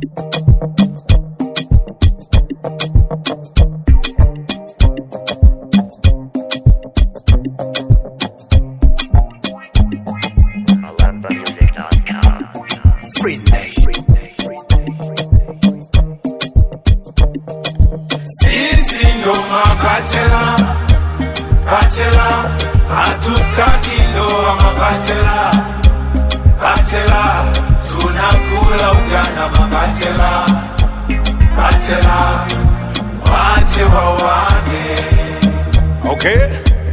AlambaMusic.com. Free Nation. Sisi ndo mabachela, bachela, hatutaki ndoa mabachela, bachela, tunakula ujana mabachela, bachela, wache wawane. Okay,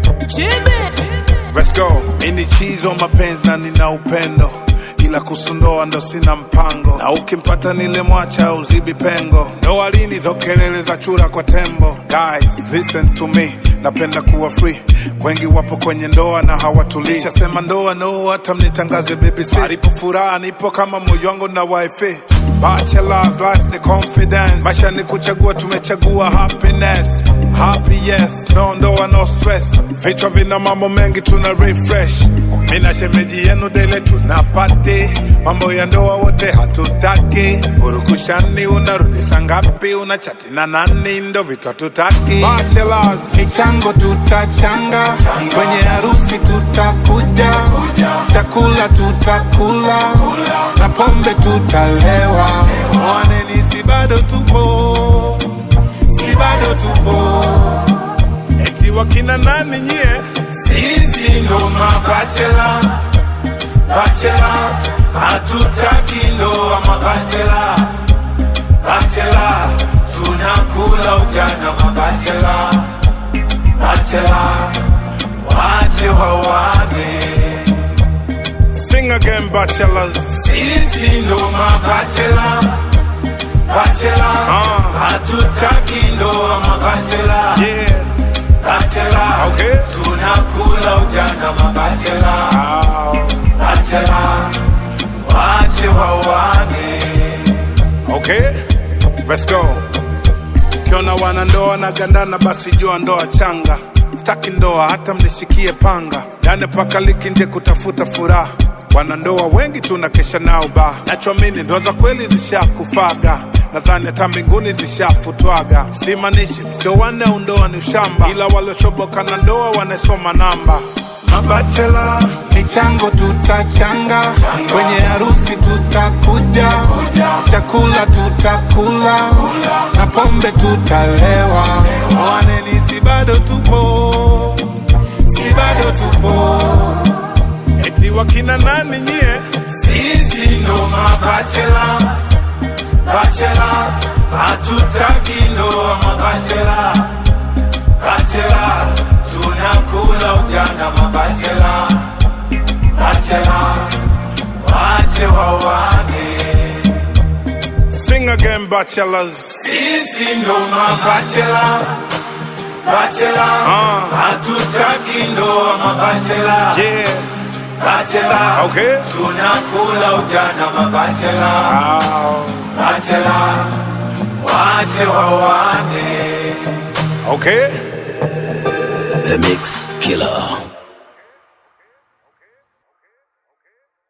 let's go. Mimi chizo mapenzi na nina upendo ila kusundoa ndo sina mpango, na ukimpata nile mwacha uzibi pengo. Ndoa lini zo kelele za chura kwa tembo? Guys, listen to me, napenda kuwa free. Wengi wapo kwenye ndoa na hawatulii. Shasema ndoa no, hata mnitangaze BBC. Alipo furaha nipo kama moyo wangu na wifi. Bachelor's life ni confidence, maisha ni kuchagua, tumechagua happiness. Happy yes, no ndoa no stress. Vichwa vina mambo mengi, tuna refresh. Mina shemeji yenu dele tunapati mambo ya ndoa wote hatutaki. Urukushani unarudi saa ngapi? Unachati na nani? Ndo vitu hatutaki. Bachelors, michango tutachanga, kwenye harusi tutakuja, chakula tutakula na pombe tutalewa. mwaneni, si bado tupo, si bado tupo. Eti wakina nani nyie? Sisi ndo mabachela, bachela, hatutaki ndoa mabachela, bachela, tunakula ujana mabachela, bachela, wache wawane. Sing again, bachelors. Sisi ndo mabachela, bachela, hatutaki ndoa mabachela, Yeah. bachela, Okay. tunakula ujana mabachela. Ow. Bachela, wache wawane. Okay, let's go. Ukiona wanandoa na gandana, basi jua ndoa changa. Staki ndoa hata mnishikie panga, yani paka liki nje kutafuta furaha. Wanandoa wengi tunakesha nao ba, nachoamini ndoa za kweli zishakufaga. Nadhani hata mbinguni zishafutwaga. Simanishi sio wanne au ndoa ni ushamba, ila waliochoboka na ndoa wanasoma namba. Mabachela michango tutachanga, kwenye harusi tutakuja, chakula tutakula na pombe tutalewa. Mwaneni, si bado tupo, si bado tupo. Eti wakina nani nyie? Sisi ndo mabachela, bachela, hatutaki ndoa mabachela, bachela, tunakula ujana mabachela, bachela, wache wawane. Sing again, bachelors. Sisi ndo mabachela, bachela, hatutaki ndoa mabachela, Yeah, bachela, okay. tunakula ujana mabachela, Ow. bachela, wache wawane. Okay. The Mix Killer.